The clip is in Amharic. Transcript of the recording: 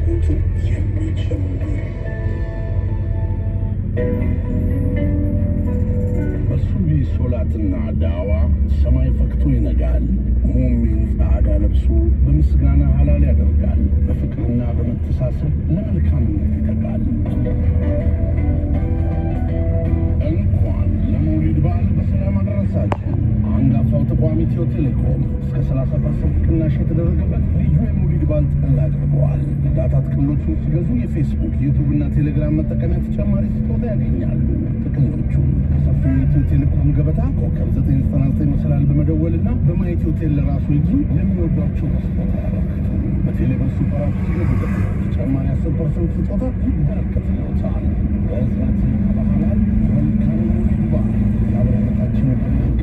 ፍላጎቱን የሚጨምር በሱቢ ሶላትና ዳዋ ሰማይ ፈክቶ ይነጋል። ሙሚን ጻዕዳ ለብሶ በምስጋና ሐላል ያደርጋል። በፍቅርና በመተሳሰብ ለመልካምነት ይተጋል። እንኳን ለመውሊድ በዓል በሰላም አደረሳችሁ። አንጋፋው ተቋም ኢትዮ ቴሌኮም እስከ 30 ፐርሰንት ቅናሽ የተደረገበት ልዩ የመውሊድ በዓል ጥቅል አድርገዋል። ዳታ ጥቅሎቹን ሲገዙ የፌስቡክ ዩቱብ እና ቴሌግራም መጠቀሚያ ተጨማሪ ስጦታ ያገኛሉ። ጥቅሎቹ ከሰፊው የኢትዮ ቴሌኮም ገበታ ኮከብ 999 መሰላል በመደወልና በማየት ሆቴል ለራሱ ይግዙ። ለሚወዷቸው በስጦታ ያበርክቱ። በቴሌብር ሱፐር አፕ ሲገዙ ደግሞ ተጨማሪ 10 ፐርሰንት ስጦታ ይበረከትልዎታል። በእዝነት ባህላል መልካም መውሊድ በዓል ያበረከታችን